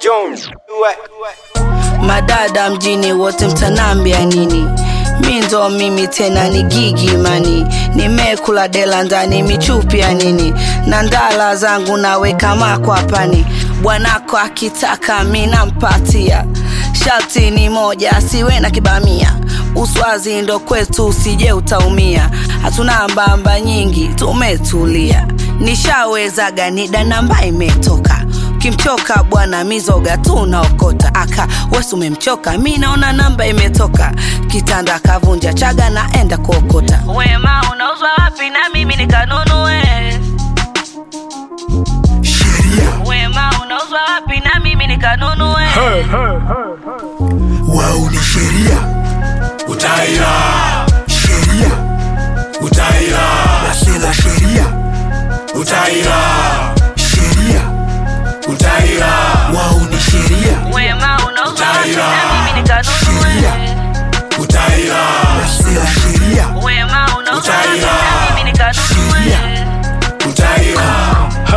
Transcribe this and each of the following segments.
Jones. madada mjini wote mtanambia nini mi ndo mimi tena ni gigi mani nimekula dela ndani michupi ya nini na ndala zangu naweka makwapani bwanako akitaka mi nampatia sharti ni moja asiwe na kibamia uswazi ndo kwetu usije utaumia hatuna mbamba nyingi tumetulia nishawezaga nida namba imetoka kimchoka bwana mizoga tu unaokota aka wesi umemchoka mi naona namba imetoka kitanda kavunja chaga naenda kuokota wema unauzwa wapi na mimi nikanunue sheria wema unauzwa wapi na mimi nikanunue wao ni sheria utaira sheria utaira nasela sheria utaira sheria utaira wao ni sheria wema unauzwa wapi Utaira. na mimi nikanunue Sheria. utaira nasela sheria wema unauzwa wapi Utaira. na mimi nikanunue Sheria. utaira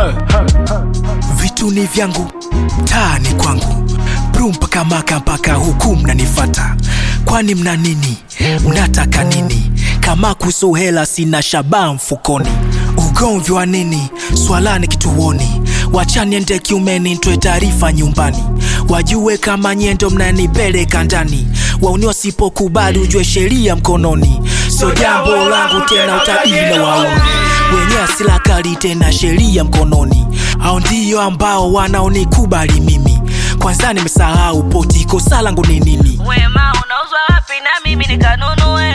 vitu ni vyangu taa ni kwangu bru mpaka maka mpaka huku mnanifata kwani mna nini mnataka nini kama kuhusu hela sina shabaa mfukoni ugomvi wa nini swalani kituoni wachaniende kiumeni ntoe taarifa nyumbani wajue kama nyendo mnanipeleka ndani wauni wasipokubali ujue sheria mkononi sio jambo langu tena utabila wauni wenye asila kali tena sheria mkononi hao ndio ambao wanaonikubali mimi kwanza nimesahau poti kosa langu ni nini wema unauzwa wapi na mimi nikanunue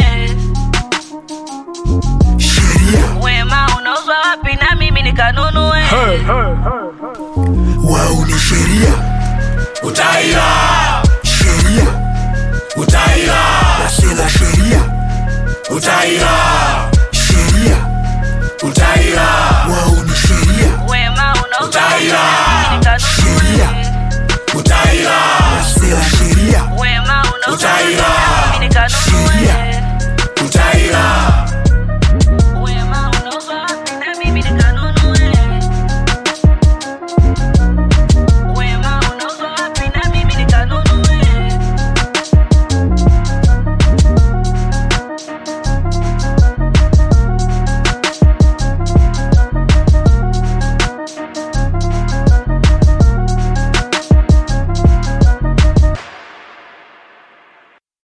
sheria wema unauzwa wapi na mimi nikanunue wao ni sheria utaira sheria utaira nasela sheria utaira